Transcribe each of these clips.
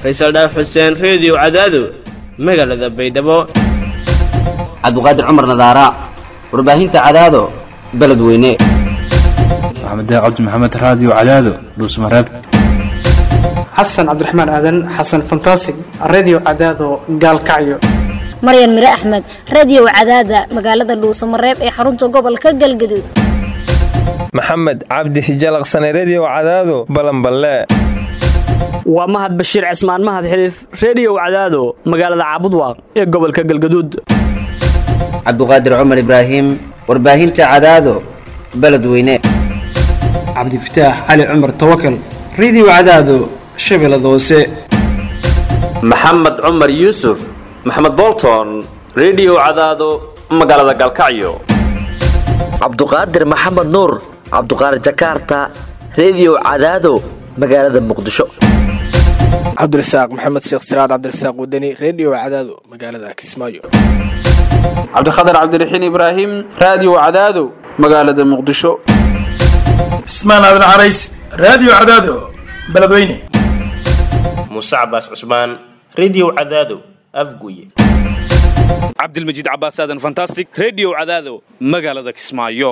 faysal dhaaf xuseen reediyo cadaado magaalada baydhabo cabdiqaadir cumar nadaara warbaahinta cadaado beledweyne maxamed cabdi maxamed raadiyo cadaado dhuusmareeb xasan cabdiraxmaan aadan xasan fantasig redio cadaado gaalkacyo maryan mire axmed radiyow cadaada magaalada dhuusamareeb ee xarunta gobolka galgaduud maxamed cabdi hijalaqsane rediyow cadaado balanballe waa mahad bashiir cismaan mahad xiliif rediyow cadaado magaalada caabudwaaq ee gobolka galgaduud cabdiqaadir cumar ibraahim warbaahinta cadaado beledweyne cabdifataax cali cumar tawakal redio cadaado shabeellada hoose maxamed cumar yuusuf maxamed bolton rediyow cadaado magaalada galkacyo cabduqaadir maxamed nuur cabduqaadir jakaarta rediyow cadaado magaalada muqdisho cabdirasaaq maxamed sheekh siraad cabdirasaaq wadani rediyo cadaado magaalada kismaayo cabdikhatar cabdiraxiin ibraahim raadiyo cadaado magaalada muqdisho cismaan aadan carays raadiyo cadaado beledweyne muuse cabaas cusmaan rediyo cadaado afguye cabdilmajiid cabaas aadan fantastic rediyo cadaado magaalada kismaayo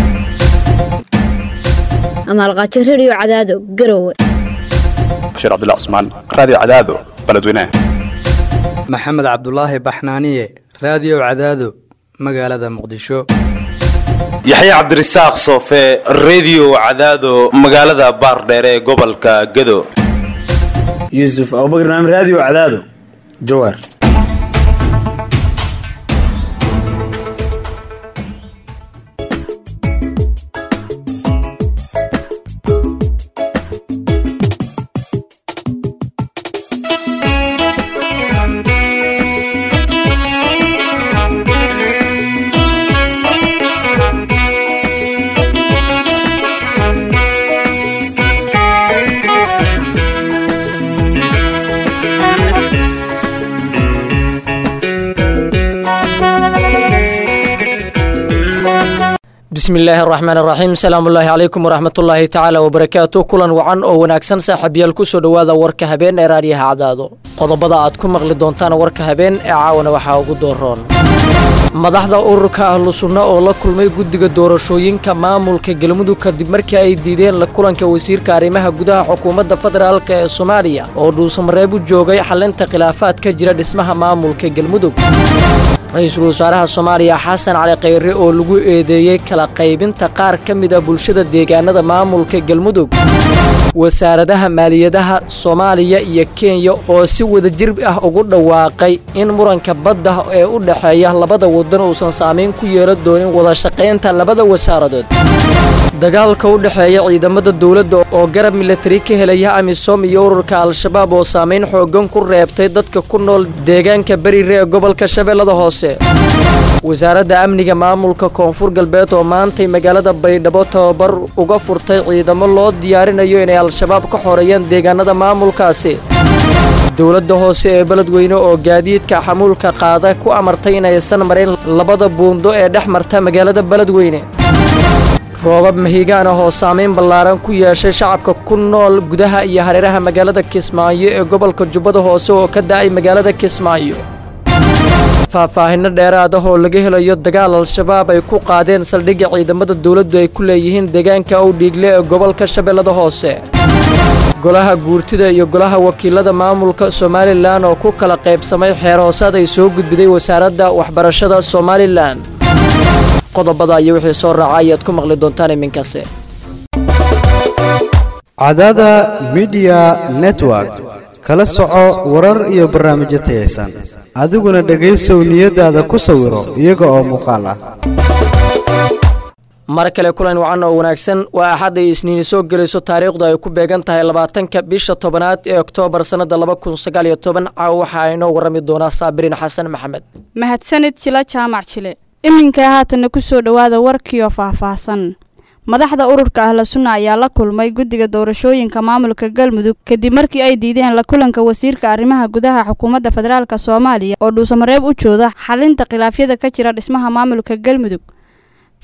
amaalqaajo rediyo cadaado garowe bashiir cabdullah cusmaan raadiyo cadaado beledweyne maxamed cabdulaahi baxnaaniye raadiyo cadaado magaalada muqdisho yaxye cabdirasaaq soofe rediyo cadaado magaalada baardheere ee gobolka gado yuusuf abubakar naam raadiyo cadaado jawaar bismi illaahi araxmaan araxiim asalaamullaahi calaykum waraxmatullaahi tacaala wabarakaatu kulan wacan oo wanaagsan saaxiibyaal kusoo dhowaada warka habeen ee raadiyaha cadaado qodobada aad ku maqli doontaan warka habeen ee caawana waxaa ugu dooroon madaxda ururka ahlu sunna oo la kulmay guddiga doorashooyinka maamulka galmudug kadib markii ay diideen la kulanka wasiirka arrimaha gudaha xukuumadda federaalk ee soomaaliya oo dhuusamareeb u joogay xalinta khilaafaad ka jira dhismaha maamulka galmudug ra-iisul wasaaraha soomaaliya xasan cali khayre oo lagu eedeeyey kala qaybinta qaar ka mid a bulshada deegaanada maamulka galmudug wasaaradaha maaliyadaha soomaaliya iyo kenya oo si wadajir ah ugu dhawaaqay in muranka badda ee u dhexeeya labada wadan uusan saamayn ku yeelan doonin wadashaqaynta labada wasaaradood dagaalka u dhexeeya ciidamada dowladda oo garab milatari ka helaya amisom iyo ururka al-shabaab oo saamayn xooggan ku reebtay dadka ku nool deegaanka berire ee gobolka shabeellada hoose wasaaradda amniga maamulka koonfur galbeed oo maantay magaalada baydhabo tababar uga furtay ciidamo loo diyaarinayo inay al-shabaab ka xoreeyaan deegaanada maamulkaasi dowladda hoose ee beledweyne oo gaadiidka xamuulka qaada ku amartay inaysan marayn labada buundo ee dhex marta magaalada beledweyne roobab mahigaan ah oo saamayn ballaaran ku yeeshay shacabka ku nool gudaha iyo hareeraha magaalada kismaayo ee gobolka jubbada hoose oo ka da'ay magaalada kismaayo faahfaahinno dheeraad ah oo laga helayo dagaal al-shabaab ay ku qaadeen saldhigga ciidamada dowladdu ay ku leeyihiin deegaanka owdhiigle ee gobolka shabeellada hoose golaha guurtida iyo golaha wakiilada maamulka somalilan oo ku kala qaybsamay xeeroosaad ay soo gudbiday wasaaradda waxbarashada somalilan qodobada iyo wixii soo raaca ayaad ku maqli doontaan iminkase cadada midiya network kala soco warar iyo barnaamijyo tayaysan adiguna dhegaysow niyadaada ku sawiro iyaga oo muuqaal ah mar kale kulan wacan oo wanaagsan waa axad ay isniini soo gelayso taariikhdu ay ku beegan tahay labaatanka bisha tobanaad ee oktoobar sannada laba kun sagaal iyo toban caawa waxaa inoo warrami doonaa saabiriin xasan maxamed mahadsanid jila jaamac jile iminka haatanna ku soo dhowaada warkiioo faahfaahsan madaxda ururka ahla sunna ayaa la kulmay guddiga doorashooyinka maamulka galmudug kadib markii ay diideen la kulanka wasiirka arrimaha gudaha xukuumadda federaalk soomaaliya oo dhuusamareeb u jooda xalinta khilaafyada ka jira dhismaha maamulka galmudug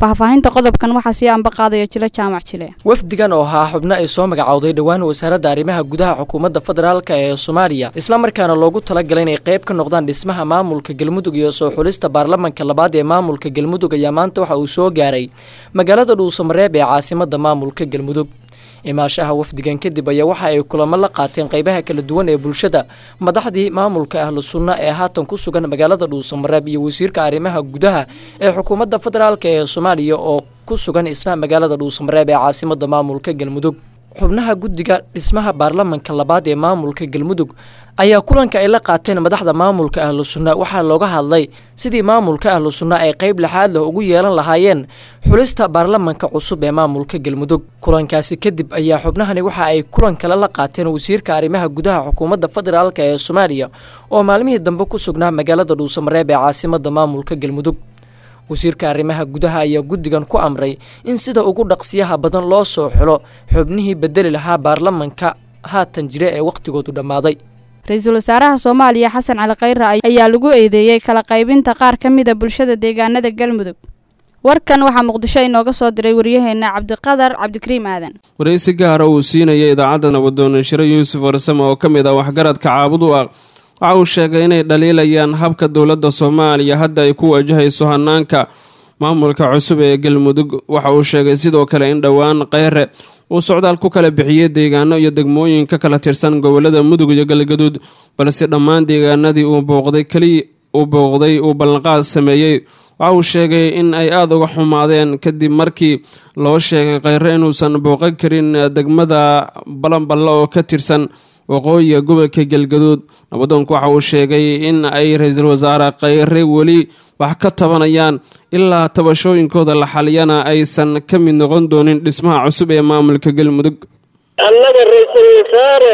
faahfaahinta qodobkan waxaa sii anba qaadaya jilo jaamac jile wafdigan oo ahaa xubno ay soo magacowday dhowaan wasaaradda arrimaha gudaha xukuumadda federaalka ee soomaaliya islamarkaana loogu talagalay inay qayb ka noqdaan dhismaha maamulka galmudug iyo soo xulista baarlamanka labaad ee maamulka galmudug ayaa maanta waxa uu soo gaaray magaalada dhuusamareeb ee caasimadda maamulka galmudug imaashaha wafdigan kadib ayaa waxa ay kulamo la qaateen qaybaha kala duwan ee bulshada madaxdii maamulka ahlu sunna ee haatan ku sugan magaalada dhuusamareeb iyo wasiirka arrimaha gudaha ee xukuumadda federaalk ee soomaaliya oo ku sugan isna magaalada dhuusamareeb ee caasimadda maamulka galmudug xubnaha guddiga dhismaha baarlamanka labaad ee maamulka galmudug ayaa kulanka ay la qaateen madaxda maamulka ahlu sunna waxaa looga hadlay sidii maamulka ahlu sunna ay qayb lixaad leh ugu yeelan lahaayeen xulista baarlamanka cusub ee maamulka galmudug kulankaasi kadib ayaa xubnahani waxa ay kulan kale la qaateen wasiirka arrimaha gudaha xukuumadda federaalk ee soomaaliya oo maalmihii dambe ku sugnaa magaalada dhuusamareeb ee caasimadda maamulka galmudug wasiirka arrimaha gudaha ayaa guddigan ku amray in sida ugu dhaqsiyaha badan loo soo xulo xubnihii bedeli lahaa baarlamanka haatan jira ee wakhtigoodu dhammaaday ra-iisul wasaaraha soomaaliya xasan cali khayre ayaa lagu eedeeyey kala qaybinta qaar ka mida bulshada deegaanada galmudug warkan waxaa muqdisho inooga soo diray waryaheena cabdiqadar cabdikariim aadan waraysi gaara uu siinaya idaacadda nabadoona shire yuusuf warsame oo ka mid ah waxgaradka caabud u ah waxa uu sheegay inay dhaliilayaan habka dowladda soomaaliya hadda ay ku wajahayso hanaanka maamulka cusub ee galmudug waxa uu sheegay sidoo kale in dhowaan kheyre uu socdaal ku kala bixiyey deegaano iyo degmooyin ka kala tirsan gobolada mudug iyo galgaduud balse dhammaan deegaanadii uu booqday keliya uu booqday uu ballanqaad sameeyey waxa uu sheegay in ay aada uga xumaadeen kadib markii loo sheegay kheyre inuusan booqan karin degmada balanballe oo ka tirsan waqooyiga gobolka galgaduud nabadoonku waxa uu sheegay in ay ra-iisul wasaare kheyre weli wax ka tabanayaan ilaa tabashooyinkooda la xaliyana aysan ka mid noqon doonin dhismaha cusub ee maamulka galmudug annaga ra-iisul wasaare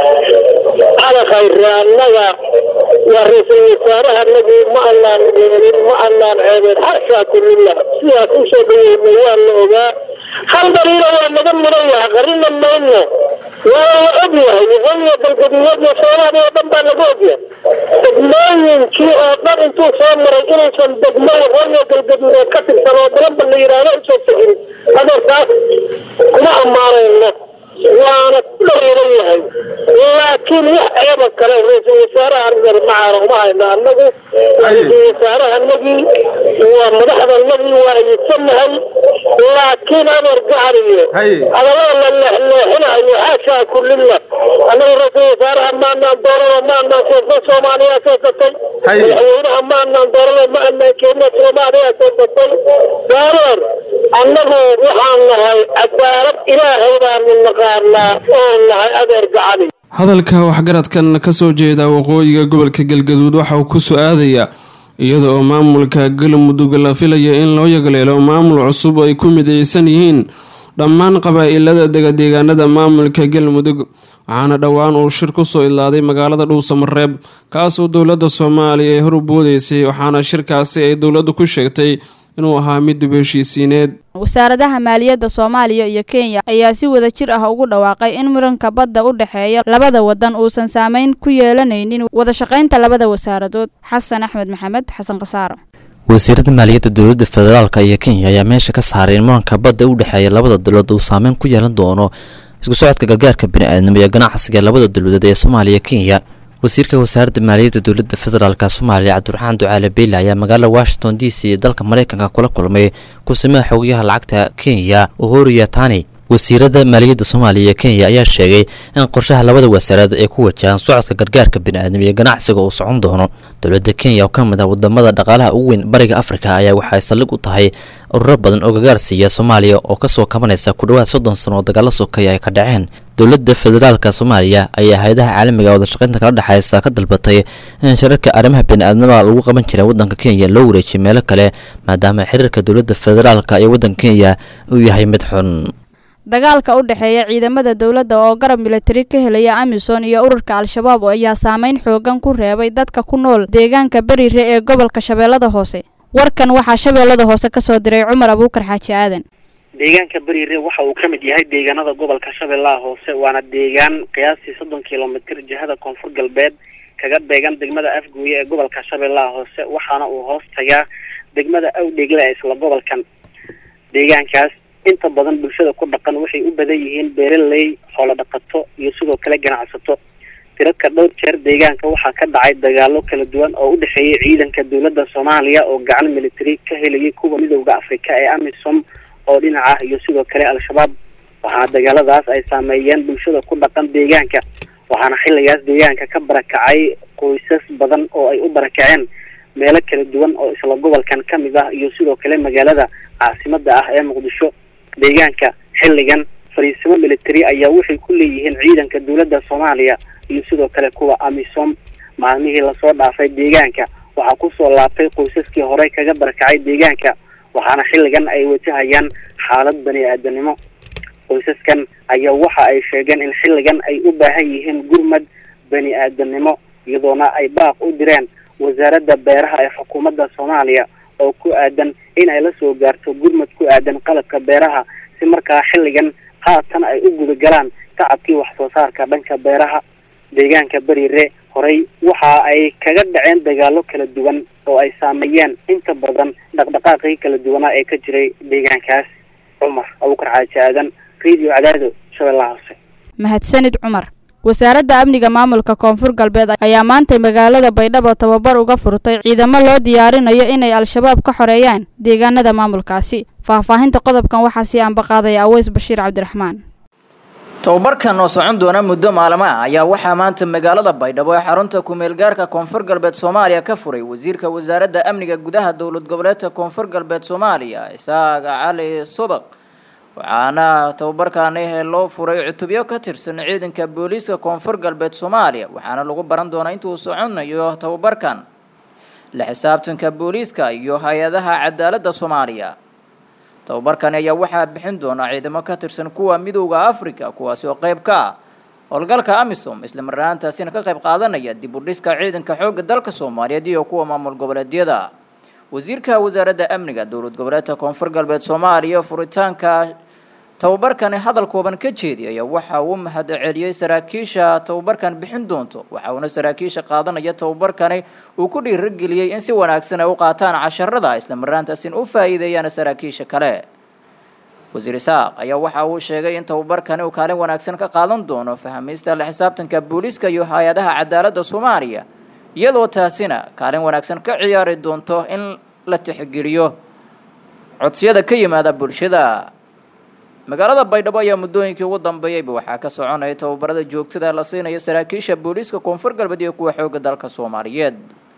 cali khayre annaga waa ra-iisul wasaaraha anagii ma annaan yeelin ma annaan ceebeen xashaa kulillah sidaas u soo dhaweynay waa la ogaa hal dariina waa naga mudan yahay qarina mayno waa la og yahay waqooyiga galgaduudyada soomaaliya oo dhan baa laga ogyahay degmooyinkii oo dhan intuu soo maray inaysan degmo waqooyiga galgaduudeed ka tirsan oo dalanba la yidhaahdo usoo tegin adeerkaas kuma ammaanayno waana ku dhaliilan yahay laakiin wax ceeba kale ra-iisul wasaaraha arrintan macaana uma hayno annagu ra-iisul wasaarahanagii waa madaxdanagii waa ayidsanahay laakiin adeer gacariye hadallada la leexleexinayo xaashaa kulillah annagu ra-iisul wasaaraha maanaan doorano maanaan keensay soomaaliya keensatay madaxweynaha maanaan doorano ma anaan keenna soomaaliya keensatay gaareer annagu waxaan nahay cadaalad ilaahay baanu naqaanaa oo nahay adeer gacani hadalka waxgaradkan ka soo jeeda waqooyiga gobolka galgaduud waxa uu ku soo-aadayaa iyada oo maamulka galmudug la filaya in loo yagleelo maamul cusub ay ku midaysan yihiin dhammaan qabaa-ilada degadeegaanada maamulka galmudug waxaana dhowaan uu shir ku soo idlaaday magaalada dhuusamareeb kaasoo dowladda soomaaliya ay hor u boodeysay waxaana shirkaasi ay dowladdu ku sheegtay inuu ahaa mid dib heshiisiineed wasaaradaha maaliyadda soomaaliya iyo kenya ayaa si wada jir ah ugu dhawaaqay in muranka badda u dhexeeya labada wadan uusan saameyn ku yeelanaynin wada shaqaynta labada wasaaradood xasan axmed maxamed xasan khasaaro wasiirada maaliyadda dowladda federaalk iyo kenya ayaa meesha ka saaray in muranka badda u dhexeeya labada dowlad uu saameyn ku yeelan doono isku socodka gargaarka bini-aadnimo iyo ganacsiga labada dowladeed ee soomaaliya kenya wasiirka wasaaradda maaliyadda dowladda federaalk soomaaliya cabdiraxmaan ducaale beyle ayaa magaalada washington d c ee dalka mareykanka kula kulmay ku-samaha xogayaha lacagta kenya uhuru yatani wasiirada maaliyadda soomaaliya iyo kenya ayaa sheegay in qorshaha labada wasaarad ay ku wajahaan socodka gargaarka bini-aadnimo iyo ganacsiga uu socon doono dowladda kenya oo ka mid ah wadamada dhaqaalaha ugu weyn bariga afrika ayaa waxay saldhig u tahay ururo badan oo gargaar siiya soomaaliya oo kasoo kabanaysa ku dhowaad soddon sano oo dagaalo sokeeya ay ka dhaceen dowladda federaalka soomaaliya ayaa hay-adaha caalamiga wadashaqeynta kala dhexeysa ka dalbatay in shirarka arrimaha bini-aadnimada lagu qaban jiray waddanka kenya loo wareejiyo meelo kale maadaama xiriirka dowladda federaalka iyo waddanka kenya uu yahay mid xun dagaalka u dhexeeya ciidamada dowladda oo garab militari ka helaya amisom iyo ururka al-shabaab ayaa saameyn xoogan ku reebay dadka ku nool deegaanka berire ee gobolka shabeellada hoose warkan waxaa shabeellada hoose kasoo diray cumar abuukar xaaji aadan deegaanka berire waxa uu ka mid yahay deegaanada gobolka shabeellaha hoose waana deegaan qiyaastii soddon kilomitir jihada koonfur galbeed kaga beegan degmada afgooye ee gobolka shabeellaha hoose waxaana uu hoos tagaa degmada awdhegle ee isla gobolkan deegaankaas inta badan bulshada ku dhaqan waxay u badan yihiin beeraley xoolo dhaqato iyo sidoo kale ganacsato tiraka dhowr jeer deegaanka waxaa ka dhacay dagaalo kala duwan oo u dhexeeyay ciidanka dowladda soomaaliya oo gacan military ka helayay kuwa midowda afrika ee amisom oo dhinaca iyo sidoo kale al-shabaab waxaana dagaaladaas ay saameeyeen bulshada ku dhaqan deegaanka waxaana xilligaas deegaanka ka barakacay qoysas badan oo ay u barakaceen meelo kala duwan oo isla gobolkan ka mid ah iyo sidoo kale magaalada caasimada ah ee muqdisho deegaanka xilligan fariisimo military ayaa waxay ku leeyihiin ciidanka dowladda soomaaliya iyo sidoo kale kuwa amisom maalmihii lasoo dhaafay deegaanka waxaa kusoo laabtay qoysaskii horey kaga barakacay deegaanka waxaana xilligan ay wajahayaan xaalad bani aadanimo qoysaskan ayaa waxa ay sheegeen in xilligan ay u baahan yihiin gurmad bani aadanimo iyadoona ay baaq u direen wasaaradda beeraha ee xukuumadda soomaaliya oo ku aadan in ay la soo gaarto gurmad ku aadan qalabka beeraha si markaa xilligan haatan ay u guda galaan tacabkii wax soo saarka dhanka beeraha deegaanka beriire horey waxa ay kaga dhaceen dagaalo kala duwan oo ay saameeyeen inta badan dhaqdhaqaaqii kala duwanaa ee ka jiray deegaankaas cumar abuukar xaaji aadan radio cadaado shabeellaha hoose mahadsanid cumar wasaaradda amniga maamulka koonfur galbeed ayaa maantay magaalada baydhabo tababar uga furtay ciidamo loo diyaarinayo inay al-shabaab ka xoreeyaan deegaanada maamulkaasi faahfaahinta qodobkan waxaa sii ambaqaadaya aweys bashiir cabdiraxmaan tababarkan oo socon doona muddo maalmo ah ayaa waxaa maanta magaalada baydhabo ee xarunta ku-meelgaarka koonfur galbeed soomaaliya ka furay wasiirka wasaaradda amniga gudaha dowlad goboleedka koonfur galbeed soomaaliya isaaga cali subaq waxaana tababarkaani loo furay cutubyo ka tirsan ciidanka booliiska koonfur galbeed soomaaliya waxaana lagu baran doonaa intuu soconayo tababarkan la xisaabtanka booliiska iyo hay-adaha cadaaladda soomaaliya tababarkani ayaa waxaa bixin doona ciidamo ka tirsan kuwa midowda africa kuwaasi oo qeyb ka ah howlgalka amisom isla marnaantaasina ka qayb qaadanaya dib u dhiska ciidanka xoogga dalka soomaaliyeed iyo kuwa maamul goboleedyada wasiirka wasaaradda amniga dowlad goboleedka koonfur galbeed soomaaliya furitaanka tababarkani hadal kooban ka jeediyaya waxa uu mahad celiyey saraakiisha tababarkan bixin doonto waxa uuna saraakiisha qaadanaya tababarkani uu ku dhiirigeliyey in si wanaagsan ay u qaataan casharada isla marnaantaasin u faa'iideeyaan saraakiisha kale wasiir isaaq ayaa waxa uu sheegay in tababarkani uu kaalin wanaagsan ka qaadan doono fahamiista la xisaabtanka booliiska iyo hay-adaha cadaaladda soomaaliya iyadoo taasina kaalin wanaagsan ka ciyaari doonto in la tixgeliyo codsiyada ka yimaada bulshada magaalada baydhabo ayaa muddooyinkii ugu dambeeyeyba waxaa ka soconaya tababarada joogtada la siinayo saraakiisha booliiska koonfur galbeed iyo kuwa xoogga dalka soomaaliyeed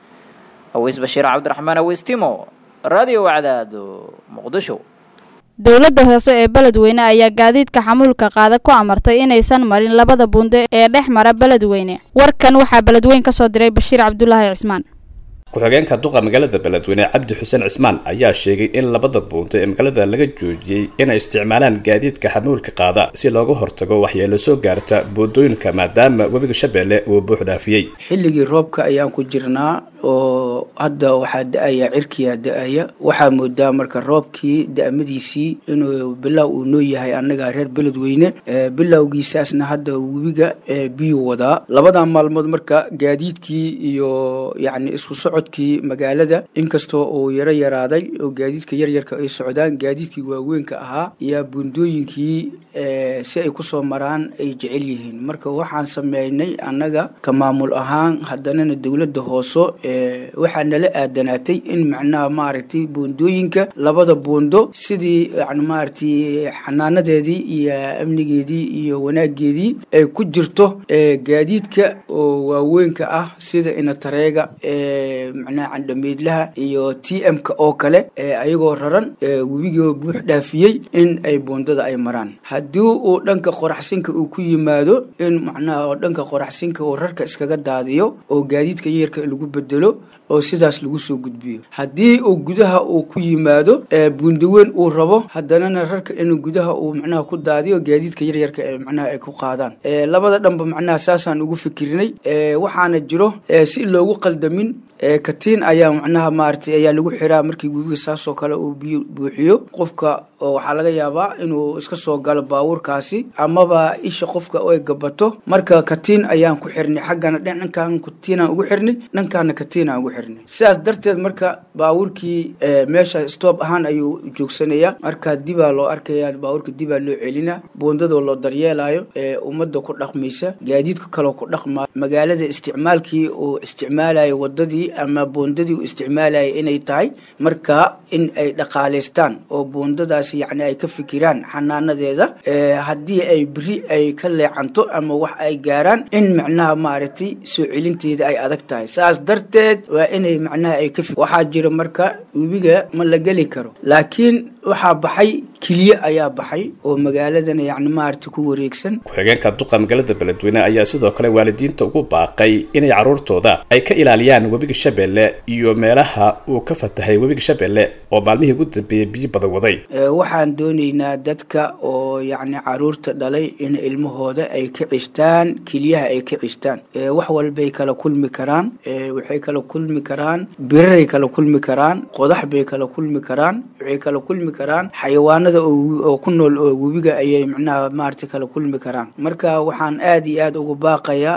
aweys bashiir cabdiraxmaan aweystimo radio wacdaado muqdisho dowladda hoose ee beledweyne ayaa gaadiidka xamuulka qaada ku amartay inaysan marin labada bunde ee dhex mara beledweyne warkan waxaa beledweyn ka soo diray bashiir cabdulaahi cismaan ku-xigeenka duqa magaalada beledweyne cabdi xuseen cismaan ayaa sheegay in labada buunta ee magaalada laga joojiyey inay isticmaalaan gaadiidka xamuulka qaada si looga hortago waxyeelo soo gaarta buundooyinka maadaama webiga shabeelle uu buux dhaafiyey xilligii roobka ayaan ku jirnaa oo hadda waxaa da-aya cirkiyaa da-aya waxaa moodaa marka roobkii da-madiisii inuu bilow uu noo yahay annaga reer beledweyne bilowgiisaasna hadda webiga biyuu wadaa labadan maalmood marka gaadiidkii iyo yacni isku socodkii magaalada inkastoo uu yaro yaraaday oo gaadiidka yaryarka ay socdaan gaadiidkii waaweynka ahaa iyo buundooyinkii si ay kusoo maraan ay jecel yihiin marka waxaan sameynay annaga ka maamul ahaan haddanana dowladda hooso waxaa nala aadanaatay in macnaha maaragtay buundooyinka labada buundo sidii yani maaragtay xanaanadeedii iyo amnigeedii iyo wanaageedii ay ku jirto gaadiidka oo waaweynka ah sida inatareega macnaha candhameydlaha iyo t m-ka oo kale ayagoo raran webigoo buux dhaafiyey in ay buundada ay maraan haddii uu dhanka qoraxsinka uu ku yimaado in macnaha dhanka qoraxsinka uu rarka iskaga daadiyo oo gaadiidka yarka lagu bedelo oo sidaas lagu soo gudbiyo haddii uu gudaha uu ku yimaado buundaweyn uu rabo haddanana rarka inuu gudaha uu macnaha ku daadiyo gaadiidka yaryarka ee macnaha ay ku qaadaan labada dhanba macnaha saasaan ugu fikirinay waxaana jiro si loogu qaldamin katiin ayaa macnaha maaragtay ayaa lagu xiraa markii webiga saasoo kale uu biyo buuxiyo qofka oo waxaa laga yaabaa inuu iska soo galo baabuurkaasi amaba isha qofka ay gabato marka katiin ayaan ku xirnay xaggana dhankan katiinaan ugu xirnay dhankaana katiinaan ugu xirnay sidaas darteed marka baabuurkii meesha stoob ahaan ayuu joogsanaya marka dibaa loo arkaya baabuurka dibaa loo celina buundadoo loo daryeelayo ummadda ku dhaqmaysa gaadiidka kaloo ku dhaqma magaalada isticmaalkii uu isticmaalayo wadadii ama buundadii uu isticmaalayo inay tahay marka in ay dhaqaalaystaan oo buundadaas yacni ay ka fikiraan xanaanadeeda haddii ay beri ay ka leecanto ama wax ay gaaraan in macnaha maaragtay soo celinteeda ay adag tahay saas darteed waa inay macnaha ay ka waxaa jira marka webiga ma la geli karo laakiin waxaa baxay keliye ayaa baxay oo magaaladan yacni maaragtay ku wareegsan ku-xigeenka duqa magaalada beledweyne ayaa sidoo kale waalidiinta ugu baaqay inay carruurtooda ay ka ilaaliyaan webiga shabeelle iyo meelaha uu ka fatahay webiga shabeelle oo maalmihii ugu dambeeyey biyo badan waday waxaan doonaynaa dadka oo yacni caruurta dhalay in ilmahooda ay ka cishtaan keliyaha ay ka cishtaan wax walbay kala kulmi karaan waxay kala kulmi karaan biraray kala kulmi karaan qodax bay kala kulmi karaan waxay kala kulmi karaan xayawaanada oo ku nool oo webiga ayay macnaha maaragtay kala kulmi karaan marka waxaan aad iyo aad ugu baaqayaa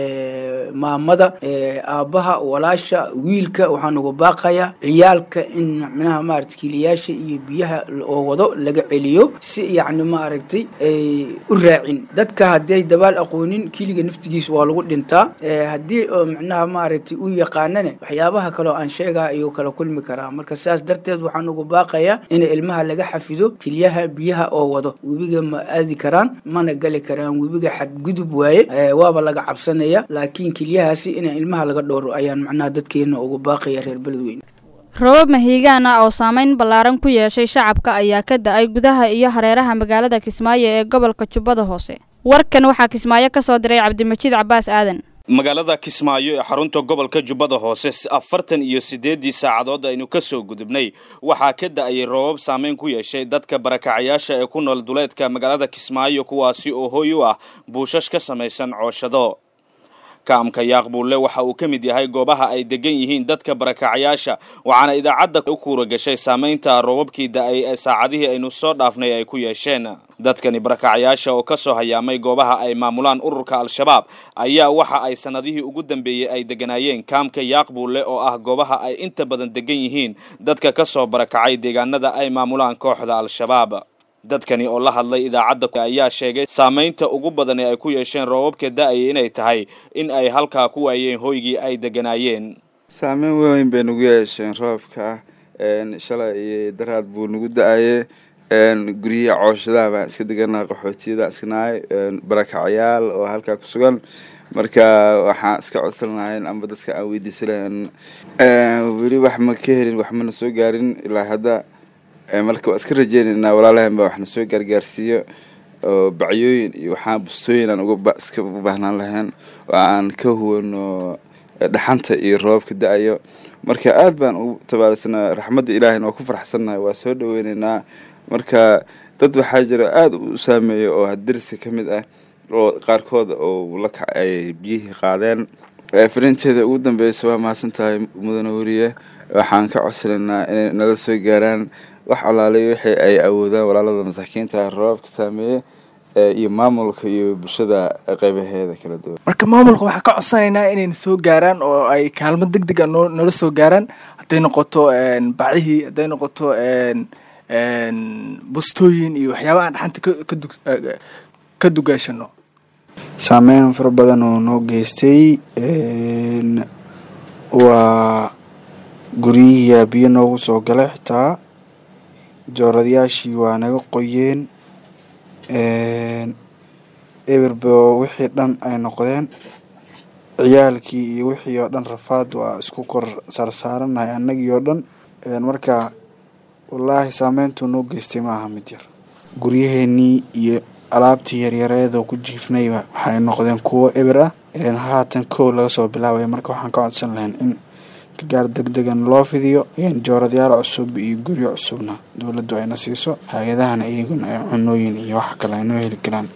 maamada aabbaha walaasha wiilka waxaan ugu baaqayaa ciyaalka in macnaha maaragtay kiliyaasha iyo biyaha oo wado laga celiyo si yacni maaragtay ay u raacin dadka hadday dabaal aqoonin kiliga naftigiisa waa lagu dhintaa haddii oo macnaha maaragtay u yaqaanane waxyaabaha kaleo aan sheegaa ayuu kala kulmi karaa marka sidaas darteed waxaan ugu baaqayaa in ilmaha laga xafido keliyaha biyaha oo wado webiga ma aadi karaan mana gali karaan webiga xadgudub waaye waaba laga cabsanaya laakiin keliyahaasi in ilmaha laga dhowro ayaan macnaha dadkeena ugu baaqaya reer beledweyne robab mahiigaan ah oo saameyn ballaaran ku yeeshay shacabka ayaa ka da-ay gudaha iyo hareeraha magaalada kismaayo ee gobolka jubbada hoose warkan waxaa kismaayo ka soo diray cabdimajiid cabaas aadan magaalada kismaayo ee xarunta gobolka jubbada hoose afartan iyo siddeeddii saacadood aynu ka soo gudubnay waxaa ka da-ayay roobab saameyn ku yeeshay dadka barakacayaasha ee ku nool duleedka magaalada kismaayo kuwaasi oo hooy u ah buushash ka samaysan cooshado kaamka yaaqbuulle waxa uu ka mid yahay goobaha ay degan yihiin dadka barakacayaasha waxaana idaacadda u kuura gashay saamaynta roobabkii da-ay ee saacadihii aynu soo dhaafnay ay ku yeesheen dadkani barakacayaasha oo ka soo hayaamay goobaha ay maamulaan ururka al-shabaab ayaa waxa ay sannadihii ugu dambeeyey ay deganaayeen kaamka yaaqbuulle oo ah goobaha ay inta badan degan yihiin dadka ka soo barakacay deegaanada ay maamulaan kooxda al-shabaab dadkani oo la hadlay idaacadda ayaa sheegay saamaynta ugu badan ee ay ku yeesheen roobabka da-aya inay tahay in ay halkaa ku waayeen hoygii ay deganaayeen saameyn weyn bay nagu yeesheen roobka shalay iyo daraad buu nagu da-aye guryihi cooshadaha baan iska deganaa qaxootiyada iskanahay barakacayaal oo halkaa ku sugan marka waxaan iska codsan lahayn amba dadka aan weydiisan lahayn weli wax ma ka helin wax mana soo gaarin ilaa hadda marka waa iska rajeynaynaa walaalahan baa waxna soo gaargaarsiiyo oo bacyooyin iyo waxaan bustooyin aan uga iska u baahnaan lahayn oo aan ka huwano dhaxanta iyo roobka da-ayo marka aad baan ugu tabaalisana raxmadda ilaahayna waa ku farxsannahay waa soo dhaweyneynaa marka dad waxaa jira aada u saameeya oo hadirska ka mid ah oo qaarkood oo la kac ay biyihii qaadeen farinteeda ugu dambeysa waa mahadsan tahay mudane weriye waxaan ka codsanaynaa inay nala soo gaaraan wax alaalay wixii ay awoodaan walaalada masaakiinta roobabka saameeye iyo maamulka iyo bulshada qeybaheeda kala duwan marka maamulka waxaan ka codsanaynaa inayna soo gaaraan oo ay kaalmo deg deg a noo nala soo gaaraan hadday noqoto bacihii hadday noqoto bustooyin iyo waxyaaba aan dhaxanta kadu ka dugaashano saameyn fara badan oo noo geystay waa guryihiyaa biyo noogu soo galay xitaa jooradayaashii waa naga qoyeen eberbo wixii dhan ay noqdeen ciyaalkii iyo wixii oo dhan rafaad waa isku kor saarsaarannahay annagii oo dhan marka wallaahi saameyntuu noo geystay maaha mid yar guryaheenii iyo alaabtii yaryareedoo ku jiifnayba waxay noqdeen kuwo eber ah haatan kow laga soo bilaabaya marka waxaan ka codsan lahayn in gargaar deg degan loo fidiyo jooradayaal cusub iyo guryo cusubna dowladdu ayna siiso hay-adahana iyaguna ay cunooyin iyo wax kale ay noo heli karaan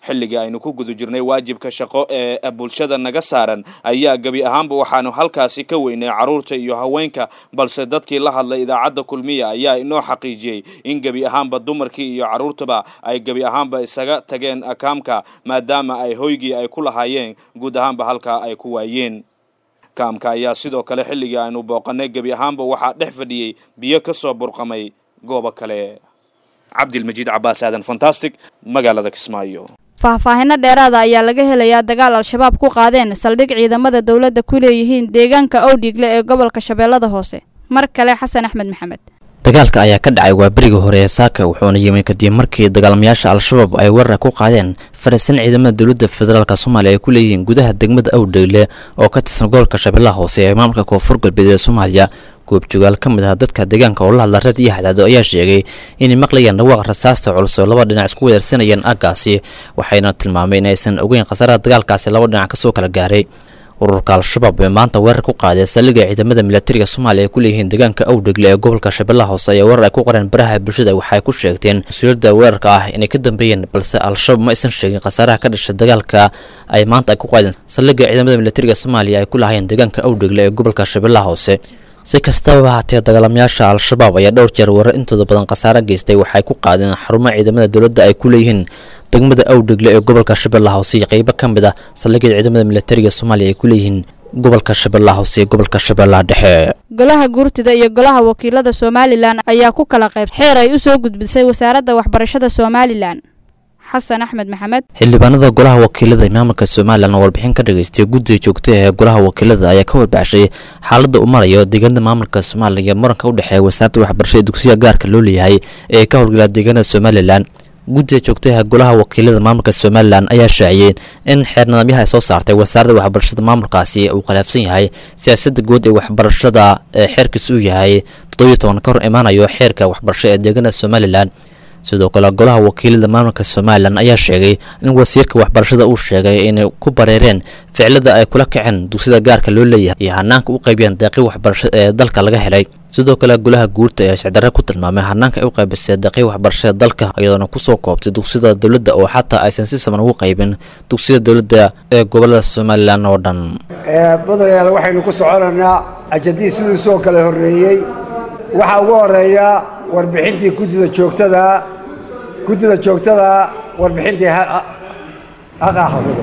xilligii aynu ku guda jirnay waajibka shaqo ee bulshada naga saaran ayaa gebi ahaanba waxaanu halkaasi ka weynay carruurta iyo haweenka balse dadkii la hadlay idaacadda kulmiya ayaa inoo xaqiijiyey in gebi ahaanba dumarkii iyo carruurtaba ay gebi ahaanba isaga tageen kaamka maadaama ay hoygii ay ku lahaayeen guud ahaanba halkaa ay ku waayeen kaamka ayaa sidoo kale xilligii aynu booqanay gebi ahaanba waxaa dhex fadhiyey biyo ka soo burqamay goobo kale cabdilmajiid cabaas aadan fantastic magaalada kismaayo faahfaahino dheeraada ayaa laga helayaa dagaal al-shabaab ku qaadeen saldhig ciidamada dowladda ku leeyihiin deegaanka owdhiigle ee gobolka shabeellada hoose mar kale xasan axmed maxamed dagaalka ayaa ka dhacay waa berigii hore ee saaka wuxuuna yimi kadib markii dagaalamayaasha al-shabaab ay weerar ku qaadeen fariisan ciidamada dowladda federaalk soomaaliya ay ku leeyihiin gudaha degmada awdheyle oo ka tirsan gobolka shabeellaha hoose ee maamulka koonfur galbeed ee soomaaliya goobjogaal ka mid ah dadka deegaanka oo la hadla reed iyo hadaado ayaa sheegay inay maqlayaan dhawaaq rasaasta culus oo laba dhinac isku weerarsanayeen aaggaasi waxayna tilmaamay in aysan ogeyn khasaaraha dagaalkaasi laba dhinac kasoo kala gaaray ururka al-shabaab ee maanta weerar ku qaaday saldhigga ciidamada milatariga soomaaliya ay ku leeyihiin deegaanka awdhegle ee gobolka shabeellaha hoose ayaa weerar ay ku qoreen baraha bulshada waxay ku sheegteen mas-uuliyadda weerarka ah inay ka dambeeyeen balse al-shabaab ma aysan sheegin khasaaraha ka dhashay dagaalka ay maanta ay ku qaadeen saldhigga ciidamada milatariga soomaaliya ay ku lahaayeen deegaanka awdhegle ee gobolka shabeellaha hoose si kastaba haatee dagaalamayaasha al-shabaab ayaa dhowr jeer weerar intooda badan khasaare geystay waxay ku qaadeen xarumaha ciidamada dowladda ay ku leeyihiin degmada awdhegle ee gobolka shabeellaha hoose iyo qeybo ka mid ah saldhigyada ciidamada milatariga soomaaliya ay ku leeyihiin gobolka shabeellaha hoose iyo gobolka shabeellaha dhexe golaha guurtida iyo golaha wakiilada somalilan ayaa ku kala qayb xeer ay u soo gudbisay wasaaradda waxbarashada somalilan xasan axmed maxamed xildhibaanada golaha wakiilada ee maamulka somalilan oo warbixin ka dhageystay guddiga joogta ee golaha wakiilada ayaa ka warbaaxshay xaaladda uu marayo deegaanada maamulka somalilan iyo muranka u dhexeeya wasaaradda waxbarashada dugsiga gaarka loo leeyahay ee ka howlgala deegaanada somalilan guddiga joogtaha golaha wakiilada maamulka somalilan ayaa shaaciyeen in xeer nidaamyaha ay soo saartay wasaaradda waxbarashada maamulkaasi uu khilaafsan yahay siyaasadda guud ee waxbarashada ee xeerkiisa uu yahay toddobiyo toban ka hor imaanayo xeerka waxbarasho ee deegaanada somalilan sidoo kale golaha wakiilada maamulka somalilan ayaa sheegay in wasiirka waxbarashada uu sheegay inay ku bareereen ficilada ay kula kaceen dugsida gaarka loo leeyahay iyo hanaanka u qaybiyeen deeqii waxbarasho ee dalka laga helay sidoo kale golaha guurta ayaa sicdarre ku tilmaamay hanaanka ay u qaybisay deeqii waxbarashada dalka iyadoona kusoo koobtay dugsida dowladda oo xataa aysan si saman ugu qaybin dugsida dowladda ee gobolada somalilan oo dhan mudanayaal waxaynu ku soconaynaa ajadii siduu soo kala horreeyey waxaa ugu horeeya warbixintii guddida joogtada guddida joogtada warbixintii haqaaxafido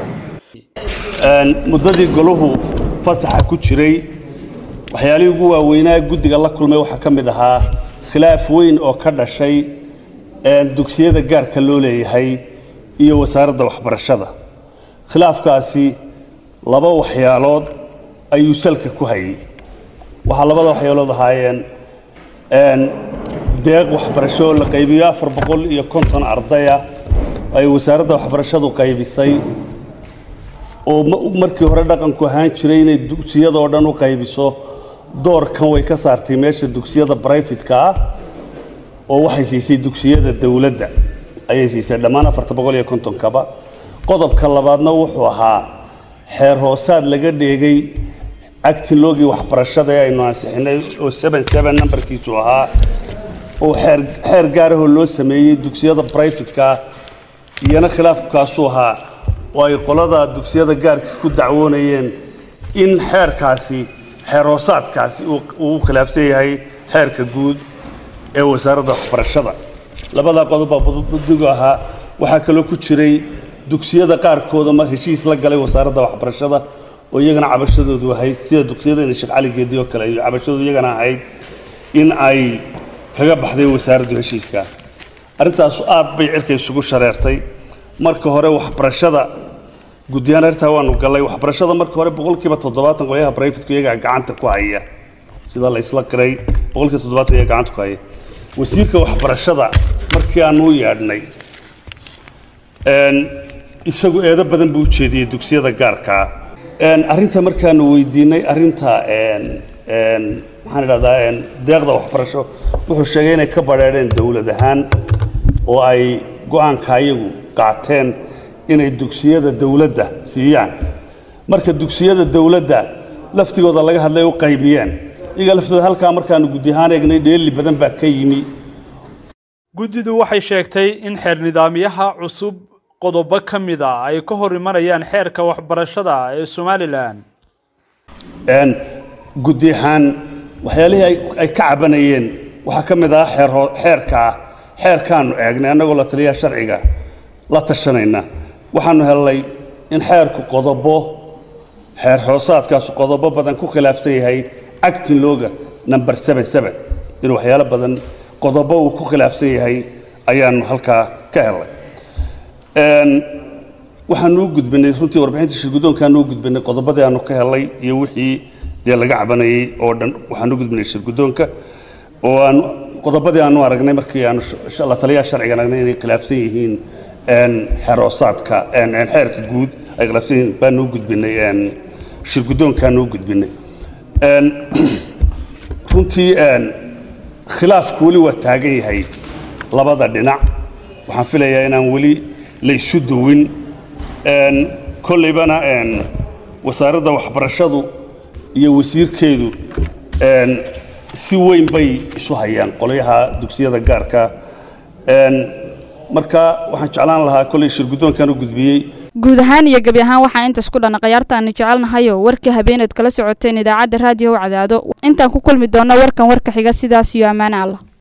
muddadii golahu fasaxa ku jiray waxyaalihii ugu waaweynaa guddiga la kulmay waxaa ka mid ahaa khilaaf weyn oo ka dhashay dugsiyada gaarka loo leeyahay iyo wasaaradda waxbarashada khilaafkaasi laba waxyaalood ayuu salka ku hayay waxaa labada waxyaalood ahaayeen deeq waxbarasho oo la qaybiyo afar boqol iyo konton ardaya ay wasaaradda waxbarashadu qaybisay oo markii hore dhaqanku ahaan jiray inay dugsiyadoo dhan u qaybiso doorkan way ka saartay meesha dugsiyada brifatka ah oo waxay siisay dugsiyada dowladda ayay siisay dhammaan afarta boqol iyo kontonkaba qodobka labaadna wuxuu ahaa xeer hoosaad laga dheegay actinlogii waxbarashada ee aynu ansixinay oo seven seven nambarkiisu ahaa oo xeer xeer gaarahoo loo sameeyey dugsiyada brifatka ah iyana khilaafkaasuu ahaa oo ay qolada dugsiyada gaarka ku dacwoonayeen in xeerkaasi xeer hoosaadkaasi uu u khilaafsan yahay xeerka guud ee wasaaradda waxbarashada labadaa qodob baa buddigu ahaa waxaa kaloo ku jiray dugsiyada qaarkooda ma heshiis la galay wasaaradda waxbarashada oo iyagana cabashadoodu ahayd sida dugsiyadana sheekh cali geedi oo kale iyo cabashadoodu iyagana ahayd in ay kaga baxday wasaaraddu heshiiska arrintaasu aad bay cirka isugu shareertay marka hore waxbarashada guddiyaan arrintaa waanu gallay waxbarashada marka hore boqolkiiba toddobaatan qolyaha brifatka iyagaa gacanta ku haya sida la isla qiray boqolkiiba toddobaatan iyaga gacanta ku haya wasiirka waxbarashada markii aanu u yeedhnay isagu eedo badan buu u jeediyey dugsiyada gaarkaa arrinta markaanu weydiinay arrinta maxaan idhahdaa deeqda waxbarasho wuxuu sheegay inay ka badheedheen dowlad ahaan oo ay go-aanka ayagu qaateen inay dugsiyada dowladda siiyaan marka dugsiyada dowladda laftigooda laga hadlay u qaybiyeen iyaga laftooda halkaa markaanu guddi ahaan eegnay dheeli badan baa ka yimi guddidu waxay sheegtay in xeer nidaamyaha cusub qodobo ka mid a ay ka hor imanayaan xeerka waxbarashada ee somalilan guddi ahaan waxyaalihii ay ka cabanayeen waxaa ka mid ah xeerka ah xeerkaanu eegnay annagoo la taliyaha sharciga la tashanayna waxaanu helnay in xeerku qodobo xeer hoosaadkaasu qodobo badan ku khilaafsan yahay actin looga number inuu waxyaalo badan qodobo uu ku khilaafsan yahay ayaanu halkaa ka helnay waxaanu u gudbinay runtii warbixinta shirguddoonkaanu u gudbinay qodobadii aanu ka helnay iyo wixii dee laga cabanayay oo dhan waxaanu u gudbinay shirguddoonka oo aan qodobadii aanu aragnay markii aanu la taliyaha sharciga aragnay inay khilaafsan yihiin xeroosaadka xeerka guud ay khilaafsan yihiin baanu u gudbinay shirguddoonkaanu u gudbinay runtii khilaafku weli waa taagan yahay labada dhinac waxaan filayaa inaan weli la isu duwin kolleybana wasaaradda waxbarashadu iyo wasiirkeedu si weyn bay isu hayaan qolyaha dugsiyada gaarka marka waxaan jeclaan lahaa kolley shirguddoonkan u gudbiyey guud ahaan iyo gebi ahaan waxaa intaas ku dhan khiyaartaanu jecelnahayo warkii habeeneed kala socoteen idaacadda raadiyo cadaado intaan ku kulmi doonno warkan warka xiga sidaas iyo ammaane allah